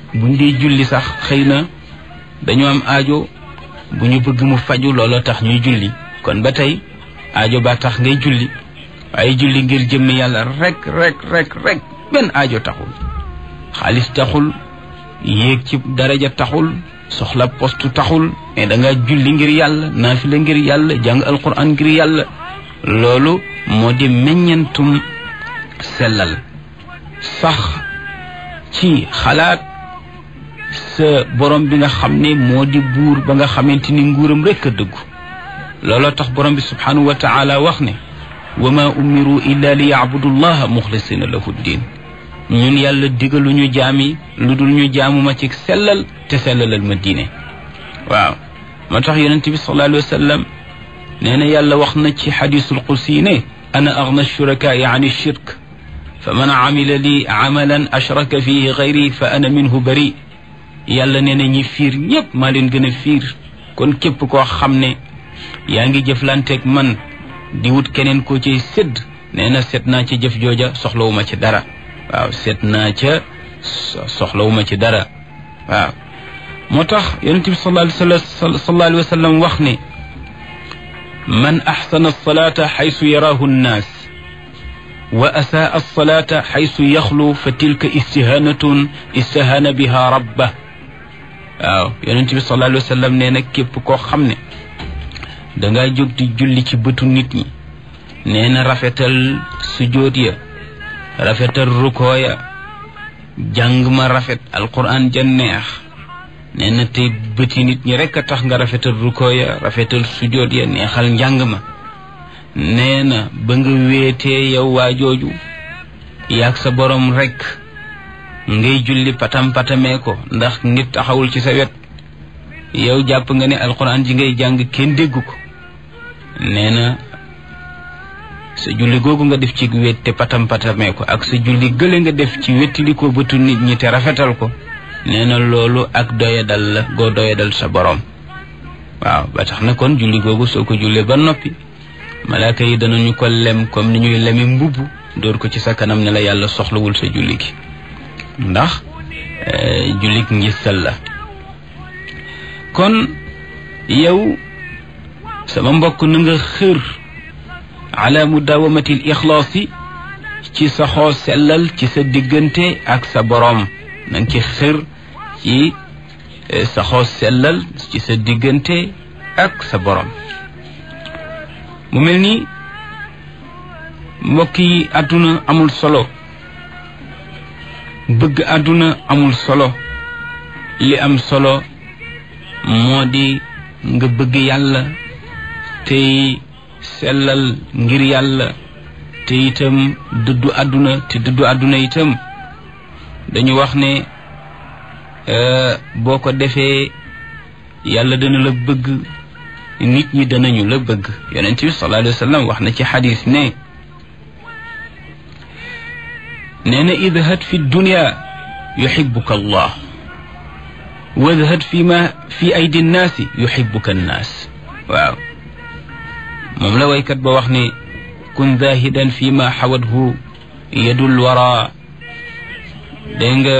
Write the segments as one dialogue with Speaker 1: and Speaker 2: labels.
Speaker 1: buñ dee julli sax xëy na dañu am aajo bu ñu bëgg mu faju looloo tax ñuy julli kon ba tey aajo ba tax ngay julli waaye julli ngir jëmmi yàlla rek rek rek rek benn aajo taxul xaalis taxul yéeg ci daraja taxul soxla postu taxul mais da nga julli ngir yàlla naafila ngir yàlla jàng alquran ngir yàlla loolu moo di meññentum sellal sax ci xalaat sa borom bi nga xam ne moo di buur ba nga xamante ni nguuram rekk a dëggu looloo tax borom bi subhanahu wa taala wax ne wa ma umiru illa li yacbudu llaha muxlisina lahu ddin ñun yàlla digaluñu jaami lu dul ñu jaamuma ci sellal te sellalal ma diine waaw moo tax yonent bi sallallahu alayhi wa sallam nee na yàlla wax na ci xadisul qudsi ne ana agna shurakaai an shirk fa man amila li amalan ashraka fihi gayri fa ana minhu bari yàlla nee na ñi fiir ñëpp maa leen gën a fiir kon képp koo xam ne yaa ngi jëflanteeg man di wut keneen koo ciy sédd nee na seet naa ci jëf jooja soxlawuma ci dara waaw seet naa ca soxlawuma ci dara waaw moo tax yonent bi sallallahu alayhi wa sallam wax ne man axsana alsalata xaysu yaraahu nnaas wa asaa alsalata xaysu yaxlu fa tilka istihanatun istahana biha rabba waaw yonent bi sallallahu alayhi wa sallam nee na képp koo xam ne dangaa jóg di julli ci bëtu nit ñi nee na rafetal sujóot ya rafetal rukoo ya jàng ma rafet alquran ja neex nee na tey bëti nit ñi rekk a tax nga rafetal rukoo ya rafetal sujóot ya neexal njàng ma nee na ba nga wéetee yow waa jooju yaag sa borom rekk ngay julli patam patamee ko ndax nit taxawul ci sa wet yow jàpp nga ne alquran ji ngay jàng kenn déggu ko nee na sa julli googu nga def ci wét te patam patamee ko ak sa julli gële nga def ci wettili ko bëtu nit ñi te rafetal ko nee na loolu ak doyadal la goo doyadal sa borom waaw ba tax na kon julli googu soo ko jullee ba noppi malaaka yi danañu ko lem comme ni ñuy lemi mbubb dóor ko ci sa kanam ne la yàlla soxlawul sa julli gi ndax jullik ngistal la kon yow sama mbokk na nga xër ala mudawamati l ixlaasi ci saxoo sellal ci sa diggante ak sa boroom na nga ci xër ci saxoo sellal ci sa diggante ak sa boroom mu mel ni mbokk yi àdduna amul solo bëgg àdduna amul solo li am solo moo di nga bëgg yàlla tey sellal ngir yàlla te itam dëddu àdduna te dëddu àdduna itam dañu wax ne boo ko defee yàlla dana la bëgg nit ñi danañu la bëgg yonent bi sallallahu alayhi wa sallam wax na ci xadis ne nee na idhad fi dunya yuxibuka allah wadhad fi ma fi aydi nnaasi yuxibuka nnaas waaw moom la waykat ba wax ne kun zahidan fi ma xawadhu yadul wara dégg nga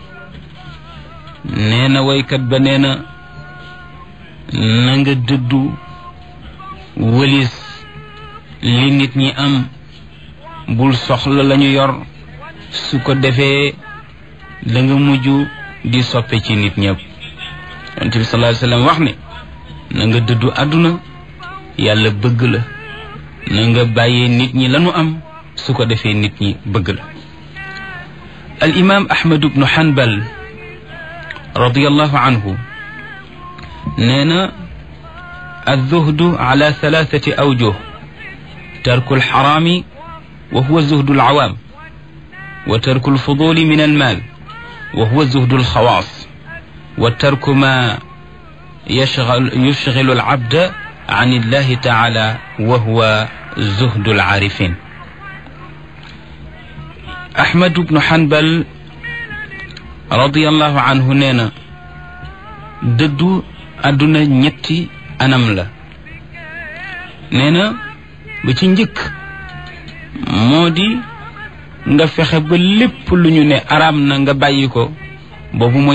Speaker 1: nee na waykat ba nee na na nga dëddu wëlis li nit ñi am bul soxla lañu yor su ko defee da nga mujj di soppe ci nit ñëpp yonent bi sallallahu alayhi wasallam wax ne na nga dëddu àdduna yàlla bëgg la na nga bàyyee nit ñi lanu am su ko defee nit ñi bëgg la al imam ahmad ibnu hanbal radiyallahu anhu nee na الزهد على ثلاثة أوجه ترك الحرام وهو زهد العوام وترك الفضول من المال وهو زهد الخواص وترك ما يشغل, يشغل العبد عن الله تعالى وهو زهد العارفين أحمد بن حنبل رضي الله عنه نينا ددو أدنى نيتي anam la nee na ba ci njëkk moo di nga fexe ba lépp lu ñu ne araam na nga bàyyi ko boobu mooy